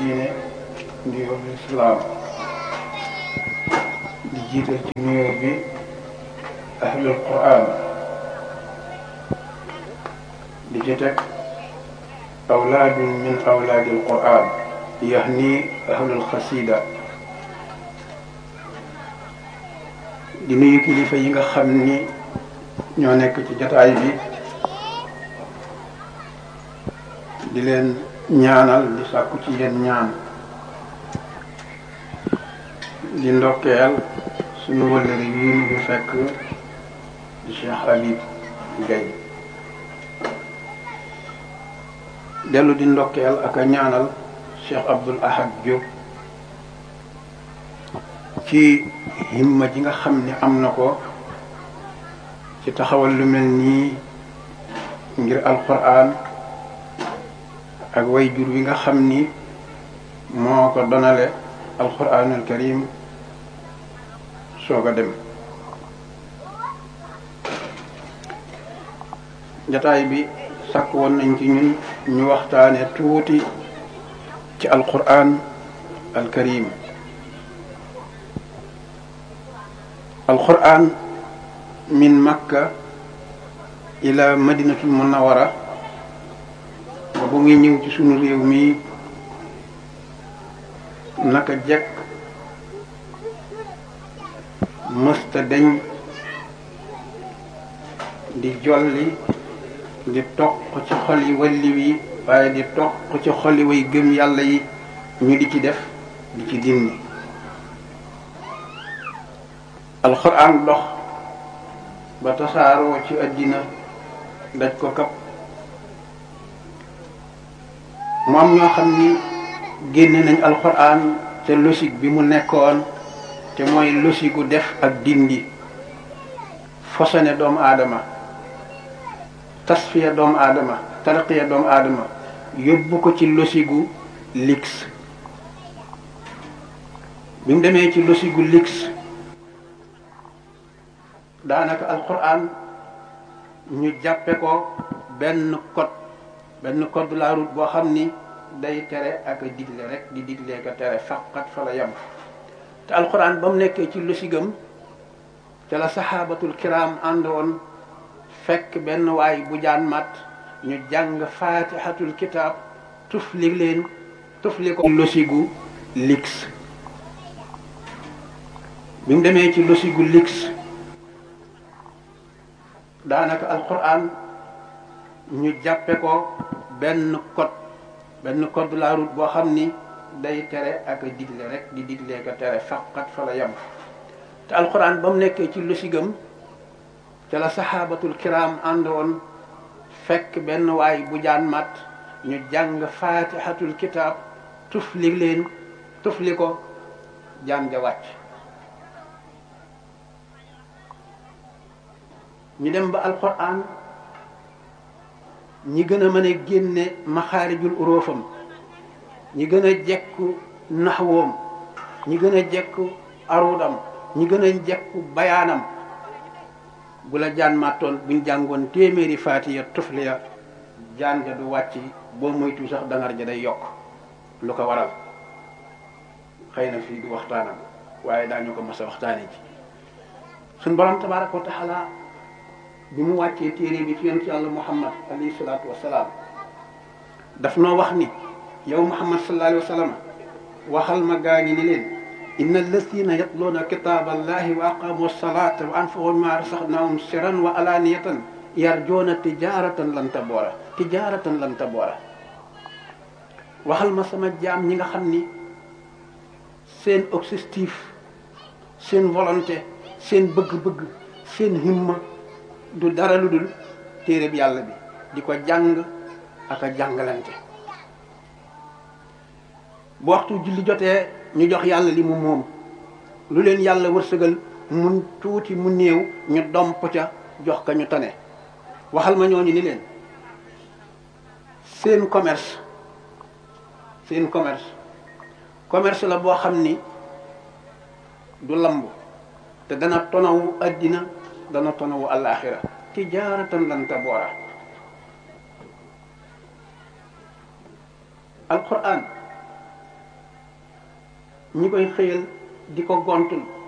diine nuyoo bi islaam di jiital ci nuyoo bi ahlul quran di ci teg awlaadun min awlaadil quran yahni ahlul xasida di nuyu kilifa yi nga xam ni ñoo nekk ci jataay bi di leen ñaanal di sàkku ci yéen ñaan di ndokkeel suñu wëllëri yi ñu fi fekk di Cheikh Habib Gaye dellu di ndokkeel ak a ñaanal Cheikh Abdoul Ahad Diop ci himma ji nga xam ni am na ko ci taxawal lu mel nii ngir alquran ak way jur wi nga xam ni moo ko donale alquranul karim soog a dem jataay bi sàkk woon nañ ci ñun ñu waxtaane tuuti ci alquran al karim alquran min makka ila madinatul munawara ba bu muy ñëw ci sunu réew mi naka jekk mësta deñ di jolli di toq ci xol yi walli wi waaye di toq ci xol yi way gëm yàlla yi ñu di ci def di ci dindi alxuraan dox ba tasaaroo ci àddina daj ko kap mu am ñoo xam ni génne nañ alxuraan te logique bi mu nekkoon te mooy logique gu def ak dindi fosone doomu aadama tasfiya doomu aadama tarqiya doomu aadama yóbbu ko ci logique gu lix bi mu demee ci logique gu lix daanaka alxuraan ñu jàppe ko benn code benn code de la route boo xam ni day tere ak a digle rek di digle ko tere faqat fa la yem te alxuraan ba mu nekkee ci losigam ca la saxaabatul kiram àndoon fekk benn waay bu jaan mat ñu jàng faatihatul kitaab tufli leen tufli ko losigu lix bi mu demee ci losigu lix daanaka alxuraan ñu jàppe ko benn code benn code de la route boo xam ni day tere ak a digle rek di digle ko tere faqat fa la yem te alxuraan ba mu nekkee ci losigam ca la saxaabatul kiram àndoon fekk benn waay bu jaan mat ñu jàng faatihatul kitaab tufli leen tufli ko jaan ja wàcc ñu dem ba alxuraan ñi gën a mën a génne maxaarijul uróofam ñi gën a jekku naxwoom ñi gën a jekku arudam ñi gën a jekku bayaanam bu la jaan màttoon buñ jàngoon téeméeri faatiya tufliya jaan ja du wàcc boo moytu sax dangar ja day yokk lu ko waral xëy na fii du waxtaanam waaye daañu ko mas a waxtaane ci suñ borom tabaraka wa taala bi mu wàccee téere bi ci yonent yàlla muhammad alayhi salaatu wasalaam daf noo wax ni yow muhammad sallallahu alayhi wa sallam waxal ma gaañi ni leen inna alladina yatluuna kitaaba allahi wa aqamu salata wa anfaqu mimma rasaxnahum siran wa alaniyatan yarjuuna tijaratan lan taboora tijaratan lan taboora waxal ma sama jaam ñi nga xam ni seen objectif seen volonté seen bëgg-bëgg seen himma du dara lu dul téere bi yàlla bi di ko jàng ak a jàngalante bu waxtu julli jotee ñu jox yàlla li mu moom lu leen yàlla wërsëgal mun tuuti mu néew ñu domp ca jox ka ñu tane waxal ma ñooñu ni leen seen commerce seen commerce commerce la boo xam ni du lamb te dana tonawu addina dana tonawu alaxira tijaaratan lan taboora alquran ñi koy xëyal di ko gontul